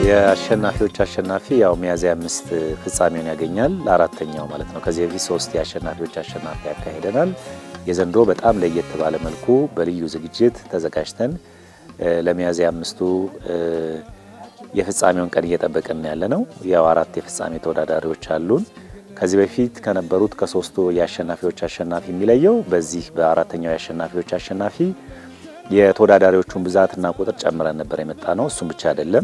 የአሸናፊዎች አሸናፊ ያው ሚያዝያ አምስት ፍጻሜውን ያገኛል። አራተኛው ማለት ነው። ከዚህ በፊት ሶስት የአሸናፊዎች አሸናፊ ያካሂደናል። የዘንድሮ በጣም ለየት ባለ መልኩ በልዩ ዝግጅት ተዘጋጅተን ለሚያዝያ አምስቱ የፍጻሜውን ቀን እየጠበቅን ያለ ነው። ያው አራት የፍጻሜ ተወዳዳሪዎች አሉን። ከዚህ በፊት ከነበሩት ከሶስቱ የአሸናፊዎች አሸናፊ የሚለየው በዚህ በአራተኛው የአሸናፊዎች አሸናፊ የተወዳዳሪዎቹን ብዛትና ቁጥር ጨምረን ነበር የመጣ ነው። እሱም ብቻ አይደለም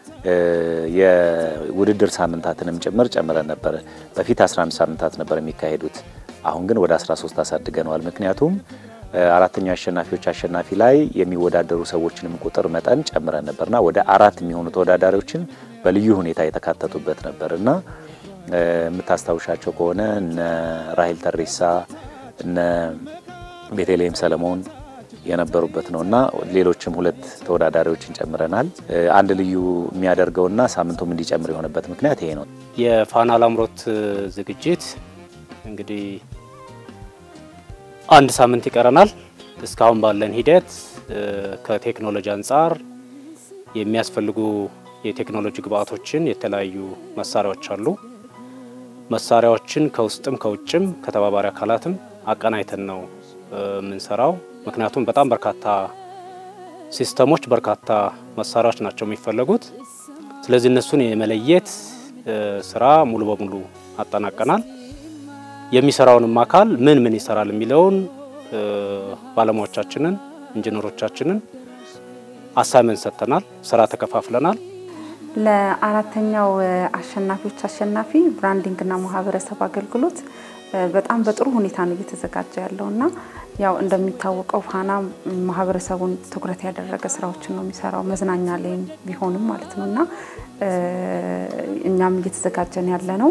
የውድድር ሳምንታትንም ጭምር ጨምረን ነበር። በፊት 11 ሳምንታት ነበር የሚካሄዱት። አሁን ግን ወደ 13 አሳድገነዋል። ምክንያቱም አራተኛው አሸናፊዎች አሸናፊ ላይ የሚወዳደሩ ሰዎችንም ቁጥር መጠን ጨምረን ነበርና ወደ አራት የሚሆኑ ተወዳዳሪዎችን በልዩ ሁኔታ የተካተቱበት ነበር እና የምታስታውሻቸው ከሆነ እነ ራሄል ተሬሳ እነ ቤተልሔም ሰለሞን የነበሩበት ነው እና ሌሎችም ሁለት ተወዳዳሪዎችን ጨምረናል። አንድ ልዩ የሚያደርገውና ሳምንቱም እንዲጨምር የሆነበት ምክንያት ይሄ ነው። የፋና ላምሮት ዝግጅት እንግዲህ አንድ ሳምንት ይቀረናል። እስካሁን ባለን ሂደት ከቴክኖሎጂ አንጻር የሚያስፈልጉ የቴክኖሎጂ ግብአቶችን የተለያዩ መሳሪያዎች አሉ። መሳሪያዎችን ከውስጥም ከውጭም ከተባባሪ አካላትም አቀናይተን ነው የምንሰራው። ምክንያቱም በጣም በርካታ ሲስተሞች፣ በርካታ መሳሪያዎች ናቸው የሚፈለጉት። ስለዚህ እነሱን የመለየት ስራ ሙሉ በሙሉ አጠናቀናል። የሚሰራውንም አካል ምን ምን ይሰራል የሚለውን ባለሙያዎቻችንን ኢንጂነሮቻችንን አሳይመንት ሰጥተናል። ስራ ተከፋፍለናል። ለአራተኛው አሸናፊዎች አሸናፊ ብራንዲንግና ማህበረሰብ አገልግሎት በጣም በጥሩ ሁኔታ ነው እየተዘጋጀ ያለው እና ያው እንደሚታወቀው ፋና ማህበረሰቡን ትኩረት ያደረገ ስራዎችን ነው የሚሰራው መዝናኛ ላይም ቢሆንም ማለት ነው እና እኛም እየተዘጋጀን ያለ ነው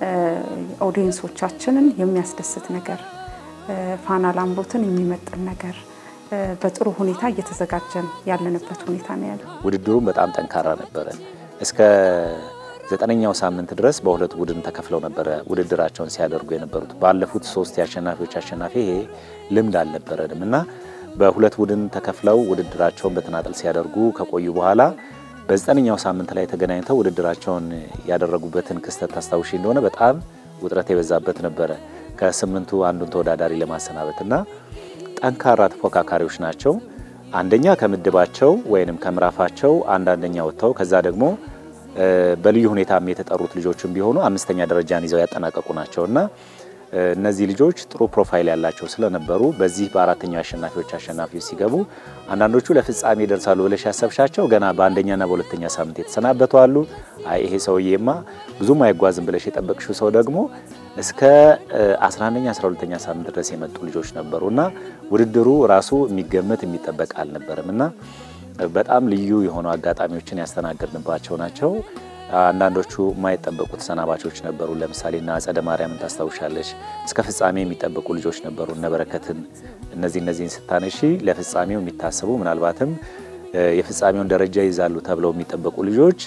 ኦዲየንሶቻችንን የሚያስደስት ነገር ፋና ላምሮትን የሚመጥን ነገር በጥሩ ሁኔታ እየተዘጋጀን ያለንበት ሁኔታ ነው ያለው። ውድድሩም በጣም ጠንካራ ነበረ። እስከ ዘጠነኛው ሳምንት ድረስ በሁለት ቡድን ተከፍለው ነበረ ውድድራቸውን ሲያደርጉ የነበሩት። ባለፉት ሶስት የአሸናፊዎች አሸናፊ ይሄ ልምድ አልነበረንም እና በሁለት ቡድን ተከፍለው ውድድራቸውን በተናጠል ሲያደርጉ ከቆዩ በኋላ በዘጠነኛው ሳምንት ላይ ተገናኝተው ውድድራቸውን ያደረጉበትን ክስተት ታስታውሺ እንደሆነ በጣም ውጥረት የበዛበት ነበረ። ከስምንቱ አንዱን ተወዳዳሪ ለማሰናበት እና ጠንካራ ተፎካካሪዎች ናቸው። አንደኛ ከምድባቸው ወይንም ከምዕራፋቸው አንድ አንደኛ ወጥተው ከዛ ደግሞ በልዩ ሁኔታም የተጠሩት ልጆችም ቢሆኑ አምስተኛ ደረጃን ይዘው ያጠናቀቁ ናቸው እና እነዚህ ልጆች ጥሩ ፕሮፋይል ያላቸው ስለነበሩ በዚህ በአራተኛው አሸናፊዎች አሸናፊዎች ሲገቡ አንዳንዶቹ ለፍጻሜ ይደርሳሉ ብለሽ ያሰብሻቸው ገና በአንደኛና በሁለተኛ ሳምንት የተሰናበቱ አሉ። አይ ይሄ ሰውዬማ ብዙም አይጓዝም ብለሽ የጠበቅሽው ሰው ደግሞ እስከ 11ኛ 12ኛ ሳምንት ድረስ የመጡ ልጆች ነበሩ እና ውድድሩ ራሱ የሚገመት የሚጠበቅ አልነበረም እና በጣም ልዩ የሆኑ አጋጣሚዎችን ያስተናገድንባቸው ናቸው። አንዳንዶቹ የማይጠበቁ ተሰናባቾች ነበሩ። ለምሳሌ እና አጸደ ማርያምን ታስታውሻለች። እስከ ፍጻሜ የሚጠበቁ ልጆች ነበሩ፣ እነበረከትን። እነዚህ እነዚህን ስታነሺ ለፍጻሜው የሚታሰቡ ምናልባትም የፍጻሜውን ደረጃ ይዛሉ ተብለው የሚጠበቁ ልጆች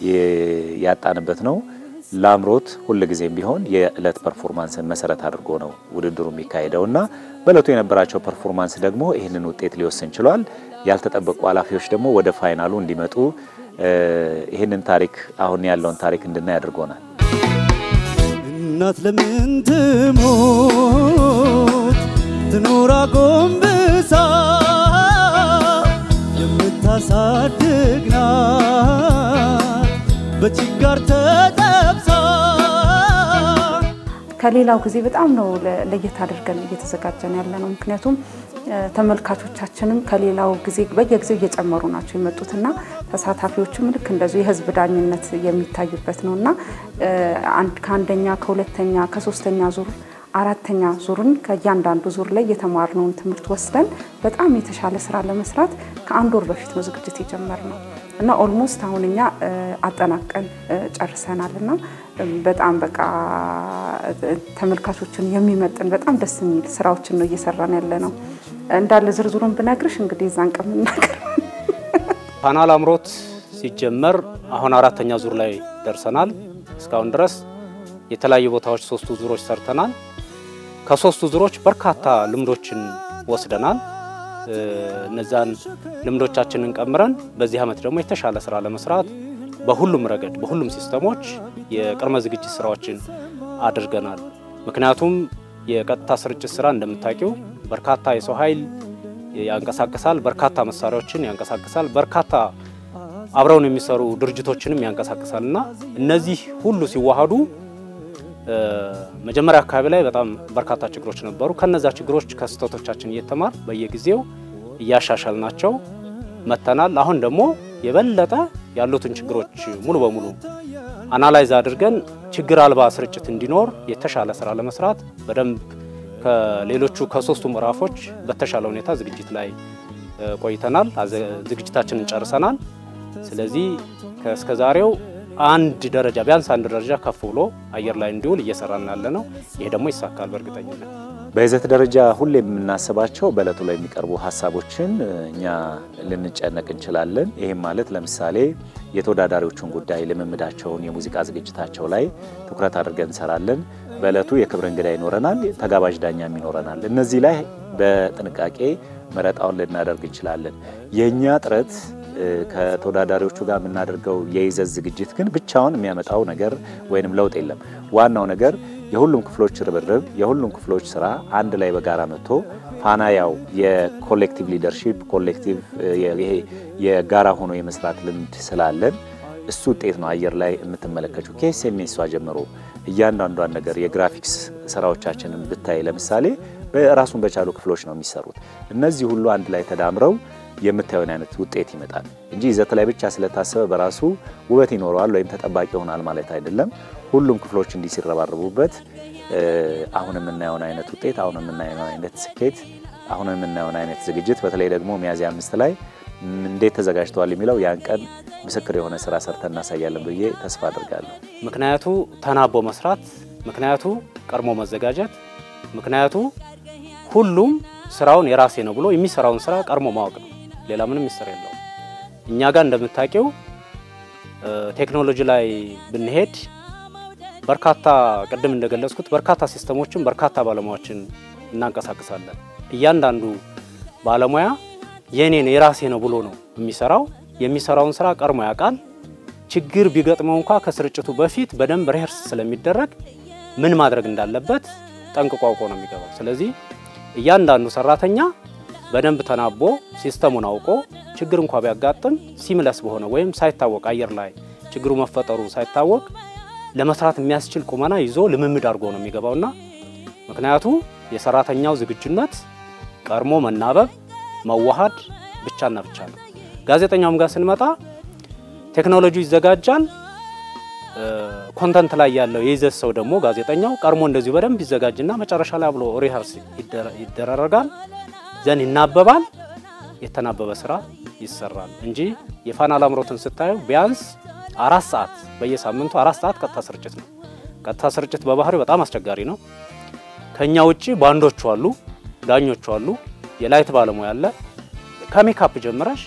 ያጣንበት ነው። ላምሮት ሁልጊዜም ቢሆን የዕለት ፐርፎርማንስን መሰረት አድርጎ ነው ውድድሩ የሚካሄደው እና በዕለቱ የነበራቸው ፐርፎርማንስ ደግሞ ይህንን ውጤት ሊወስን ችሏል። ያልተጠበቁ ኃላፊዎች ደግሞ ወደ ፋይናሉ እንዲመጡ ይህንን ታሪክ አሁን ያለውን ታሪክ እንድናይ አድርጎናል። እናት ለምን ትሞት ትኑር አጎንብሳ የምታሳድግ ናት በችጋር ተጠብሳ ከሌላው ጊዜ በጣም ነው ለየት አድርገን እየተዘጋጀን ያለ ነው። ምክንያቱም ተመልካቾቻችንም ከሌላው ጊዜ በየጊዜው እየጨመሩ ናቸው የመጡትና ተሳታፊዎችም ልክ እንደዚሁ የህዝብ ዳኝነት የሚታዩበት ነው እና ከአንደኛ ከሁለተኛ ከሶስተኛ ዙር አራተኛ ዙርን ከእያንዳንዱ ዙር ላይ የተማርነውን ትምህርት ወስደን በጣም የተሻለ ስራ ለመስራት ከአንድ ወር በፊት ነው ዝግጅት የጀመርነው እና ኦልሞስት አሁን እኛ አጠናቀን ጨርሰናል እና በጣም በቃ ተመልካቾችን የሚመጥን በጣም ደስ የሚል ስራዎችን ነው እየሰራን ያለ ነው። እንዳለ ዝርዝሩን ብነግርሽ እንግዲህ እዛን ቀን ምናገር ፋና ላምሮት ሲጀመር አሁን አራተኛ ዙር ላይ ደርሰናል። እስካሁን ድረስ የተለያዩ ቦታዎች ሶስቱ ዙሮች ሰርተናል። ከሶስቱ ዙሮች በርካታ ልምዶችን ወስደናል። እነዛን ልምዶቻችንን ቀምረን በዚህ ዓመት ደግሞ የተሻለ ስራ ለመስራት በሁሉም ረገድ በሁሉም ሲስተሞች የቅድመ ዝግጅት ስራዎችን አድርገናል። ምክንያቱም የቀጥታ ስርጭት ስራ እንደምታውቂው በርካታ የሰው ኃይል ያንቀሳቅሳል፣ በርካታ መሳሪያዎችን ያንቀሳቅሳል፣ በርካታ አብረውን የሚሰሩ ድርጅቶችንም ያንቀሳቅሳል እና እነዚህ ሁሉ ሲዋሃዱ መጀመሪያ አካባቢ ላይ በጣም በርካታ ችግሮች ነበሩ። ከነዛ ችግሮች ከስህተቶቻችን እየተማር በየጊዜው እያሻሻል ናቸው መተናል። አሁን ደግሞ የበለጠ ያሉትን ችግሮች ሙሉ በሙሉ አናላይዝ አድርገን ችግር አልባ ስርጭት እንዲኖር የተሻለ ስራ ለመስራት በደንብ ከሌሎቹ ከሶስቱ ምዕራፎች በተሻለ ሁኔታ ዝግጅት ላይ ቆይተናል። ዝግጅታችንን ጨርሰናል። ስለዚህ እስከ ዛሬው አንድ ደረጃ ቢያንስ አንድ ደረጃ ከፍ ብሎ አየር ላይ እንዲውል እየሰራን ያለ ነው። ይሄ ደግሞ ይሳካል በእርግጠኝነት። በይዘት ደረጃ ሁሌ የምናስባቸው በእለቱ ላይ የሚቀርቡ ሀሳቦችን እኛ ልንጨነቅ እንችላለን። ይህም ማለት ለምሳሌ የተወዳዳሪዎቹን ጉዳይ፣ ልምምዳቸውን፣ የሙዚቃ ዝግጅታቸው ላይ ትኩረት አድርገን እንሰራለን። በእለቱ የክብር እንግዳ ይኖረናል፣ ተጋባዥ ዳኛም ይኖረናል። እነዚህ ላይ በጥንቃቄ መረጣውን ልናደርግ እንችላለን። የእኛ ጥረት ከተወዳዳሪዎቹ ጋር የምናደርገው የይዘት ዝግጅት ግን ብቻውን የሚያመጣው ነገር ወይንም ለውጥ የለም። ዋናው ነገር የሁሉም ክፍሎች ርብርብ፣ የሁሉም ክፍሎች ስራ አንድ ላይ በጋራ መጥቶ ፋና ያው የኮሌክቲቭ ሊደርሺፕ ኮሌክቲቭ ይሄ የጋራ ሆኖ የመስራት ልምድ ስላለን እሱ ውጤት ነው። አየር ላይ የምትመለከችው ከኤስኤምኤሷ ጀምሮ እያንዳንዷን ነገር የግራፊክስ ስራዎቻችንን ብታይ ለምሳሌ ራሱን በቻሉ ክፍሎች ነው የሚሰሩት። እነዚህ ሁሉ አንድ ላይ ተዳምረው የምታየውን አይነት ውጤት ይመጣል እንጂ ይዘት ላይ ብቻ ስለታሰበ በራሱ ውበት ይኖረዋል ወይም ተጠባቂ ይሆናል ማለት አይደለም። ሁሉም ክፍሎች እንዲህ ሲረባረቡበት አሁን የምናየውን አይነት ውጤት፣ አሁን የምናየውን አይነት ስኬት፣ አሁን የምናየውን አይነት ዝግጅት በተለይ ደግሞ ሚያዝያ አምስት ላይ እንዴት ተዘጋጅተዋል የሚለው ያን ቀን ምስክር የሆነ ስራ ሰርተን እናሳያለን ብዬ ተስፋ አድርጋለሁ። ምክንያቱ ተናቦ መስራት፣ ምክንያቱ ቀድሞ መዘጋጀት፣ ምክንያቱ ሁሉም ስራውን የራሴ ነው ብሎ የሚሰራውን ስራ ቀድሞ ማወቅ ነው። ሌላ ምንም ሚስጥር የለውም። እኛ ጋር እንደምታውቂው ቴክኖሎጂ ላይ ብንሄድ በርካታ ቅድም እንደገለጽኩት በርካታ ሲስተሞችን በርካታ ባለሙያዎችን እናንቀሳቅሳለን። እያንዳንዱ ባለሙያ የኔን የራሴ ነው ብሎ ነው የሚሰራው። የሚሰራውን ስራ ቀድሞ ያውቃል። ችግር ቢገጥመው እንኳ ከስርጭቱ በፊት በደንብ ሪሄርስ ስለሚደረግ ምን ማድረግ እንዳለበት ጠንቅቆ አውቆ ነው የሚገባው። ስለዚህ እያንዳንዱ ሰራተኛ በደንብ ተናቦ ሲስተሙን አውቆ ችግር እንኳ ቢያጋጥም ሲምለስ በሆነ ወይም ሳይታወቅ አየር ላይ ችግሩ መፈጠሩ ሳይታወቅ ለመስራት የሚያስችል ቁመና ይዞ ልምምድ አድርጎ ነው የሚገባውና ምክንያቱ የሰራተኛው ዝግጁነት ቀድሞ መናበብ መዋሃድ ብቻና ብቻ ነው። ጋዜጠኛውም ጋር ስንመጣ ቴክኖሎጂ ይዘጋጃል። ኮንተንት ላይ ያለው የይዘት ሰው ደግሞ ጋዜጠኛው ቀድሞ እንደዚሁ በደንብ ይዘጋጅና መጨረሻ ላይ ብሎ ሪሀርስ ይደረጋል፣ ዘን ይናበባል። የተናበበ ስራ ይሰራል እንጂ የፋና ላምሮትን ስታዩ ቢያንስ አራት ሰዓት በየሳምንቱ አራት ሰዓት ቀጥታ ስርጭት ነው። ቀጥታ ስርጭት በባህሪው በጣም አስቸጋሪ ነው። ከኛ ውጪ ባንዶቹ አሉ፣ ዳኞቹ አሉ፣ የላይት ባለሙያ አለ። ከሜካፕ ጀምረሽ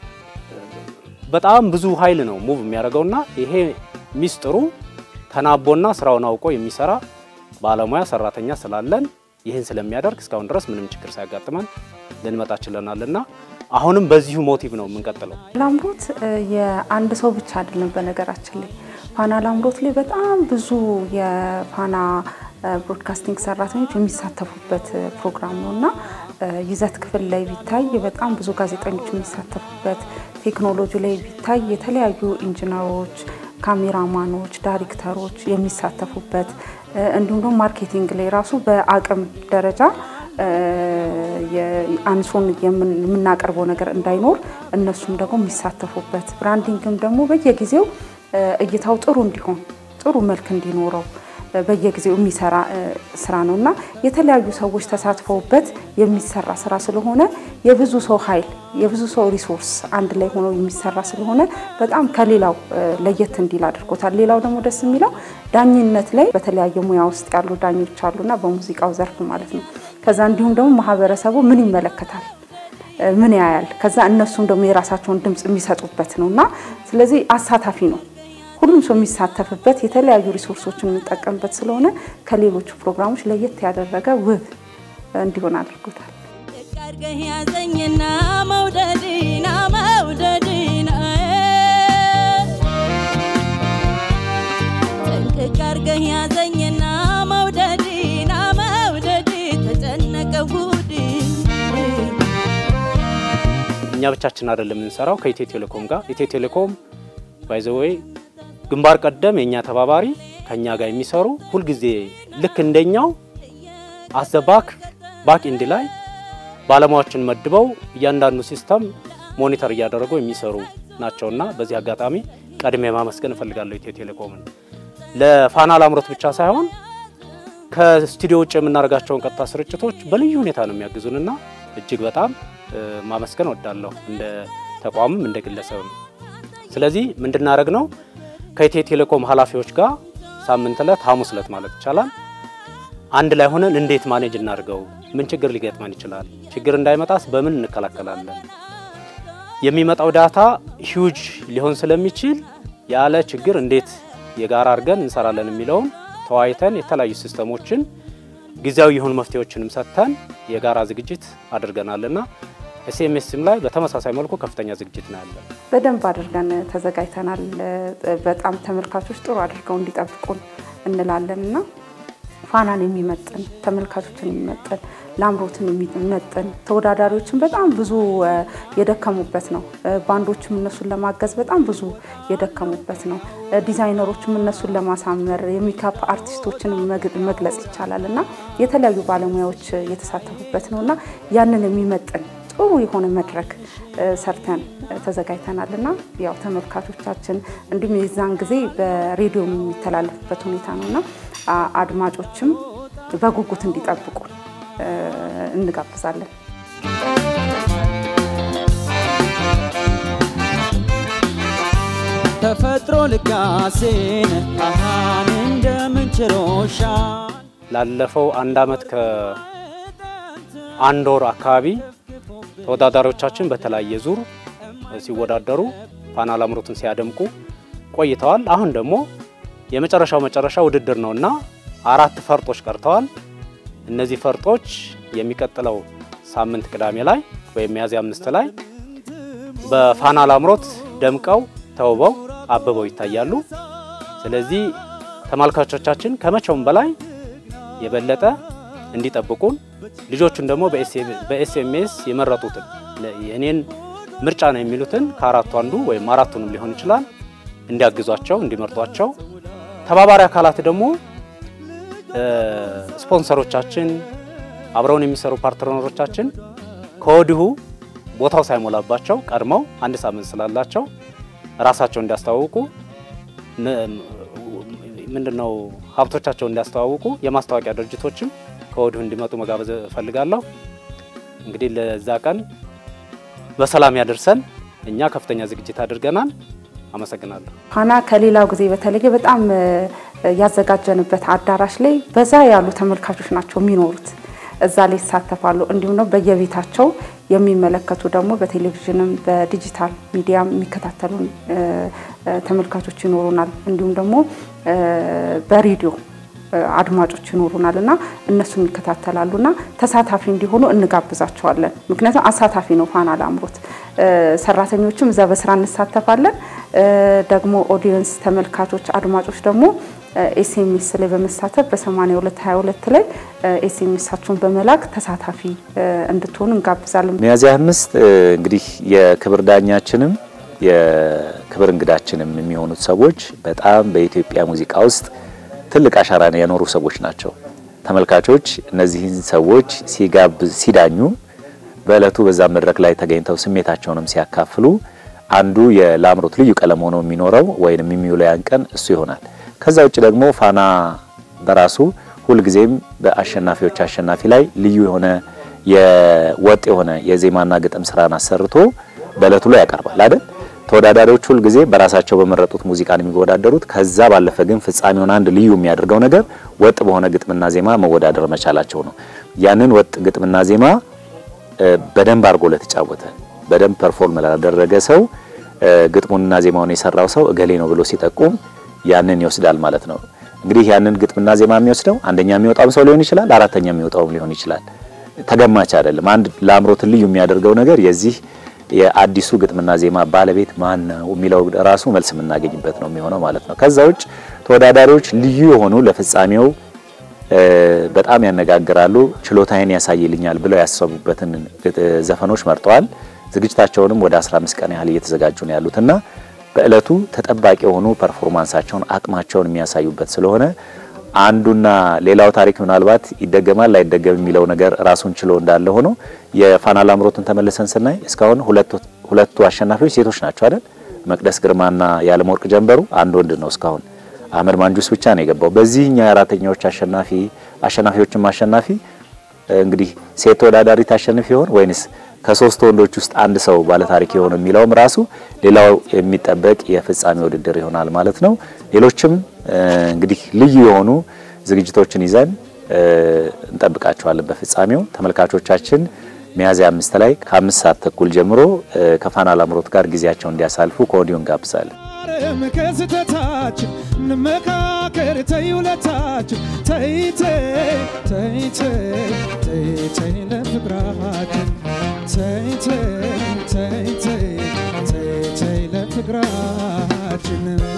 በጣም ብዙ ኃይል ነው ሙቭ የሚያደርገውና ይሄ ሚስጥሩ ተናቦና ስራውን አውቆ የሚሰራ ባለሙያ ሰራተኛ ስላለን ይህን ስለሚያደርግ እስካሁን ድረስ ምንም ችግር ሳያጋጥመን ልንመጣ ችለናልና አሁንም በዚሁ ሞቲቭ ነው የምንቀጥለው። ላምሮት የአንድ ሰው ብቻ አይደለም። በነገራችን ላይ ፋና ላምሮት ላይ በጣም ብዙ የፋና ብሮድካስቲንግ ሰራተኞች የሚሳተፉበት ፕሮግራም ነው እና ይዘት ክፍል ላይ ቢታይ በጣም ብዙ ጋዜጠኞች የሚሳተፉበት፣ ቴክኖሎጂ ላይ ቢታይ የተለያዩ ኢንጂነሮች፣ ካሜራማኖች፣ ዳይሬክተሮች የሚሳተፉበት እንዲሁም ደግሞ ማርኬቲንግ ላይ ራሱ በአቅም ደረጃ አንሶን የምናቀርበው ነገር እንዳይኖር እነሱም ደግሞ የሚሳተፉበት ብራንዲንግም ደግሞ በየጊዜው እይታው ጥሩ እንዲሆን ጥሩ መልክ እንዲኖረው በየጊዜው የሚሰራ ስራ ነው እና የተለያዩ ሰዎች ተሳትፈውበት የሚሰራ ስራ ስለሆነ የብዙ ሰው ኃይል የብዙ ሰው ሪሶርስ አንድ ላይ ሆኖ የሚሰራ ስለሆነ በጣም ከሌላው ለየት እንዲል አድርጎታል። ሌላው ደግሞ ደስ የሚለው ዳኝነት ላይ በተለያየ ሙያ ውስጥ ያሉ ዳኞች አሉና በሙዚቃው ዘርፍ ማለት ነው። ከዛ እንዲሁም ደግሞ ማህበረሰቡ ምን ይመለከታል ምን ያያል፣ ከዛ እነሱም ደግሞ የራሳቸውን ድምፅ የሚሰጡበት ነው እና ስለዚህ አሳታፊ ነው። ሁሉም ሰው የሚሳተፍበት የተለያዩ ሪሶርሶችን የምንጠቀምበት ስለሆነ ከሌሎቹ ፕሮግራሞች ለየት ያደረገ ውብ እንዲሆን አድርጎታል። አድርገህ ያዘኝና መውደድና መውደድና እኛ ብቻችን አይደለም የምንሰራው ከኢትዮ ቴሌኮም ጋር ኢትዮ ቴሌኮም ባይዘወይ ግንባር ቀደም የእኛ ተባባሪ ከኛ ጋር የሚሰሩ ሁልጊዜ ልክ እንደኛው አዘባክ ባክ ኢንድ ላይ ባለሙያዎችን መድበው እያንዳንዱ ሲስተም ሞኒተር እያደረጉ የሚሰሩ ናቸውና በዚህ አጋጣሚ ቀድሜ ማመስገን እፈልጋለሁ ኢትዮ ቴሌኮምን። ለፋና ላምሮት ብቻ ሳይሆን ከስቱዲዮ ውጭ የምናደርጋቸውን ቀጥታ ስርጭቶች በልዩ ሁኔታ ነው የሚያግዙንና እጅግ በጣም ማመስገን እወዳለሁ እንደ ተቋምም እንደ ግለሰብም። ስለዚህ ምንድናደረግ ነው ከኢትዮ ቴሌኮም ኃላፊዎች ጋር ሳምንት ዕለት ሐሙስ ዕለት ማለት ይቻላል አንድ ላይ ሆነን እንዴት ማኔጅ እናድርገው፣ ምን ችግር ሊገጥመን ይችላል፣ ችግር እንዳይመጣስ በምን እንከላከላለን፣ የሚመጣው ዳታ ሂውጅ ሊሆን ስለሚችል ያለ ችግር እንዴት የጋራ አድርገን እንሰራለን የሚለውን ተወያይተን የተለያዩ ሲስተሞችን ጊዜያዊ የሆኑ መፍትሄዎችንም ሰጥተን የጋራ ዝግጅት አድርገናልና ኤስኤምኤስም ላይ በተመሳሳይ መልኩ ከፍተኛ ዝግጅት ነው ያለን። በደንብ አድርገን ተዘጋጅተናል። በጣም ተመልካቾች ጥሩ አድርገው እንዲጠብቁን እንላለን እና ፋናን የሚመጥን ተመልካቾችን የሚመጥን ላምሮትን የሚመጥን ተወዳዳሪዎችን በጣም ብዙ የደከሙበት ነው። ባንዶችም እነሱን ለማገዝ በጣም ብዙ የደከሙበት ነው። ዲዛይነሮችም እነሱን ለማሳመር የሚካፕ አርቲስቶችን መግለጽ ይቻላል እና የተለያዩ ባለሙያዎች የተሳተፉበት ነው እና ያንን የሚመጥን ጥሩ የሆነ መድረክ ሰርተን ተዘጋጅተናል እና ያው ተመልካቾቻችን እንዲሁም የዛን ጊዜ በሬዲዮ የሚተላለፍበት ሁኔታ ነው እና አድማጮችም በጉጉት እንዲጠብቁ እንጋብዛለን። ተፈጥሮ ልጋሴን አሃን እንደምንችሎሻል ላለፈው አንድ አመት ከአንድ ወር አካባቢ ተወዳዳሪዎቻችን በተለያየ ዙር ሲወዳደሩ ፋና ላምሮትን ሲያደምቁ ቆይተዋል። አሁን ደግሞ የመጨረሻው መጨረሻ ውድድር ነውና አራት ፈርጦች ቀርተዋል። እነዚህ ፈርጦች የሚቀጥለው ሳምንት ቅዳሜ ላይ ወይም ሚያዝያ አምስት ላይ በፋና ላምሮት ደምቀው ተውበው አብበው ይታያሉ። ስለዚህ ተመልካቾቻችን ከመቼውም በላይ የበለጠ እንዲጠብቁን ልጆቹን ደግሞ በኤስኤምኤስ የመረጡትን የእኔን ምርጫ ነው የሚሉትን ከአራቱ አንዱ ወይም አራቱንም ሊሆን ይችላል እንዲያግዟቸው እንዲመርጧቸው፣ ተባባሪ አካላት ደግሞ ስፖንሰሮቻችን፣ አብረውን የሚሰሩ ፓርትነሮቻችን ከወዲሁ ቦታው ሳይሞላባቸው ቀድመው አንድ ሳምንት ስላላቸው ራሳቸው እንዲያስተዋውቁ ምንድነው ሀብቶቻቸውን እንዲያስተዋውቁ የማስታወቂያ ድርጅቶችም ከወዲሁ እንዲመጡ መጋበዝ እፈልጋለሁ። እንግዲህ ለዛ ቀን በሰላም ያደርሰን። እኛ ከፍተኛ ዝግጅት አድርገናል። አመሰግናለሁ። ፋና ከሌላው ጊዜ በተለየ በጣም ያዘጋጀንበት አዳራሽ ላይ በዛ ያሉ ተመልካቾች ናቸው የሚኖሩት። እዛ ላይ ይሳተፋሉ። እንዲሁም ነው በየቤታቸው የሚመለከቱ ደግሞ በቴሌቪዥንም በዲጂታል ሚዲያም የሚከታተሉን ተመልካቾች ይኖሩናል። እንዲሁም ደግሞ በሬዲዮ አድማጮች ይኖሩናል እና እነሱም ይከታተላሉ እና ተሳታፊ እንዲሆኑ እንጋብዛቸዋለን። ምክንያቱም አሳታፊ ነው ፋና ላምሮት። ሰራተኞችም እዛ በስራ እንሳተፋለን። ደግሞ ኦዲየንስ ተመልካቾች፣ አድማጮች ደግሞ ኤስኤምኤስ ላይ በመሳተፍ በ8222 ላይ ኤስኤምኤሳችሁን በመላክ ተሳታፊ እንድትሆኑ እንጋብዛለን። ሚያዝያ አምስት እንግዲህ የክብር ዳኛችንም የክብር እንግዳችንም የሚሆኑት ሰዎች በጣም በኢትዮጵያ ሙዚቃ ውስጥ ትልቅ አሻራን ያኖሩ ሰዎች ናቸው። ተመልካቾች እነዚህን ሰዎች ሲጋብዝ ሲዳኙ በእለቱ በዛ መድረክ ላይ ተገኝተው ስሜታቸውንም ሲያካፍሉ አንዱ የላምሮት ልዩ ቀለም ሆኖ የሚኖረው ወይንም የሚውለው ያን ቀን እሱ ይሆናል። ከዛ ውጭ ደግሞ ፋና በራሱ ሁልጊዜም በአሸናፊዎች አሸናፊ ላይ ልዩ የሆነ የወጥ የሆነ የዜማና ግጥም ስራን አሰርቶ በእለቱ ላይ ያቀርባል አይደል? ተወዳዳሪዎች ሁልጊዜ በራሳቸው በመረጡት ሙዚቃን የሚወዳደሩት። ከዛ ባለፈ ግን ፍጻሜውን አንድ ልዩ የሚያደርገው ነገር ወጥ በሆነ ግጥምና ዜማ መወዳደር መቻላቸው ነው። ያንን ወጥ ግጥምና ዜማ በደንብ አድርጎ ለተጫወተ በደንብ ፐርፎርም ላደረገ ሰው ግጥሙንና ዜማውን የሰራው ሰው እገሌ ነው ብሎ ሲጠቁም ያንን ይወስዳል ማለት ነው። እንግዲህ ያንን ግጥምና ዜማ የሚወስደው አንደኛ የሚወጣውም ሰው ሊሆን ይችላል፣ አራተኛ የሚወጣውም ሊሆን ይችላል። ተገማች አይደለም። አንድ ላምሮትን ልዩ የሚያደርገው ነገር የዚህ የአዲሱ ግጥምና ዜማ ባለቤት ማን ነው የሚለው ራሱ መልስ የምናገኝበት ነው የሚሆነው ማለት ነው። ከዛ ውጭ ተወዳዳሪዎች ልዩ የሆኑ ለፍጻሜው በጣም ያነጋግራሉ፣ ችሎታዬን ያሳይልኛል ብለው ያሰቡበትን ዘፈኖች መርጠዋል። ዝግጅታቸውንም ወደ 15 ቀን ያህል እየተዘጋጁ ነው ያሉትና በእለቱ ተጠባቂ የሆኑ ፐርፎርማንሳቸውን አቅማቸውን የሚያሳዩበት ስለሆነ አንዱና ሌላው ታሪክ ምናልባት ይደገማል ላይደገም የሚለው ነገር ራሱን ችሎ እንዳለ ሆኖ የፋና ላምሮትን ተመልሰን ስናይ እስካሁን ሁለቱ አሸናፊዎች ሴቶች ናቸው አይደል? መቅደስ ግርማና የዓለም ወርቅ ጀንበሩ አንድ ወንድ ነው እስካሁን አህመድ ማንጁስ ብቻ ነው የገባው። በዚህኛው የአራተኛዎች አሸናፊ አሸናፊዎችም አሸናፊ እንግዲህ ሴት ተወዳዳሪ ታሸንፍ ይሆን ወይንስ ከሶስት ወንዶች ውስጥ አንድ ሰው ባለታሪክ የሆነ የሚለውም ራሱ ሌላው የሚጠበቅ የፍጻሜ ውድድር ይሆናል ማለት ነው። ሌሎችም እንግዲህ ልዩ የሆኑ ዝግጅቶችን ይዘን እንጠብቃቸዋለን። በፍጻሜው ተመልካቾቻችን ሚያዝያ አምስት ላይ ከአምስት ሰዓት ተኩል ጀምሮ ከፋና ላምሮት ጋር ጊዜያቸውን እንዲያሳልፉ ከወዲሁ እንጋብዛለን። ማረም ከስተታችን እንመካከር ተይ ውለታችን ተይ ተይ ተይ ተይ ተይ ተይ ለፍቅራችን ተይ ተይ ተይ ተይ ተይ ተይ ለፍቅራችን